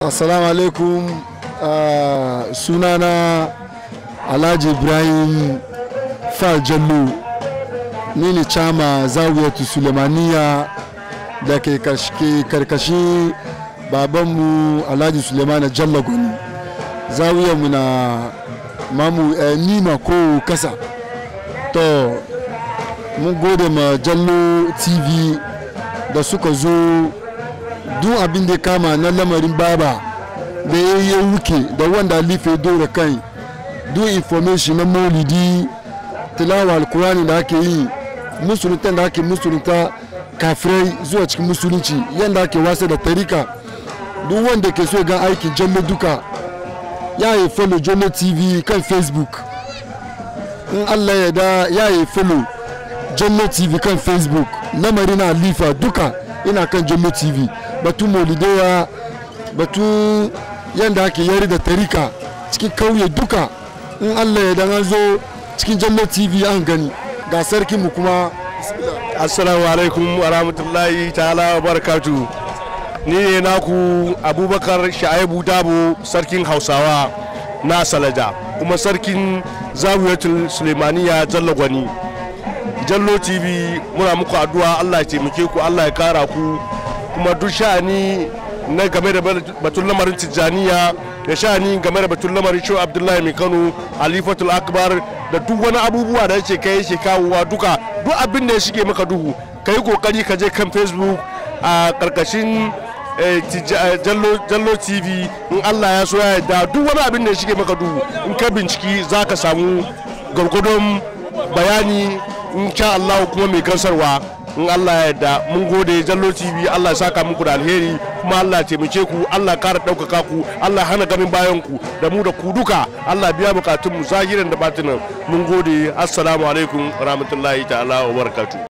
assalamu alaikum uh, sunana alhaji ibrahim fal jallo ni ne chama zawiyatu sulemaniya da ke karkashin babanmu alhaji sulemana jalla gwani zawiyarmu na mamu eh, nima ko kasa to mun gode ma jallo tv da suka zo duk abin da kama na lamarin baba da ya yi wuke da wanda alife dora kai duk information na maulidi tilawa alkurani da ake yi musulunta da ake musulunta kafirai zuwa cikin musulunci yadda ake wasa da tarika duk wanda ke so ga aikin jallo duka ya yi follow jallo tv kan facebook in allah ya da ya yi follow jallo tv kan facebook lamarin alifa duka ina kan jallo tv batun maulidewa batun yadda ake yari da tarika cikin kauye duka in allah ya dan an zo cikin jallo tv an gani ga sarki mu kuma assalamu alaikum wa rahmatullahi ta'ala wa barakatu ni ne naku abubakar sha'ibu dabo sarkin hausawa na salaja kuma sarkin zawiyatul sulemaniya jalla gwani jallo tv muna muku addu'a allah ya taimake ku allah ya kara ku kuma duk sha'ani na game da batun lamarin tijjaniya da sha'ani game da batun lamarin shehu abdullahi mai kano alifatul akbar da duk wani abubuwa da yake kai yake kawowa duka duk abin da ya shige maka duhu ka yi kokari ka je kan facebook a karkashin jallo tv in allah ya so ya yarda duk wani abin da ya shige maka duhu in ka binciki za ka samu gwargwadon bayani in sha allah kuma mai gansarwa in Allah ya yarda mun gode jallo TV Allah ya saka muku da alheri kuma Allah ya taimake ku Allah ya kara ɗaukaka ku Allah ya hana ganin bayan ku da mu da ku duka Allah biya bukatun mu zahiran da batinan mun gode assalamu alaikum rahmatullahi ta'ala wa barakatuh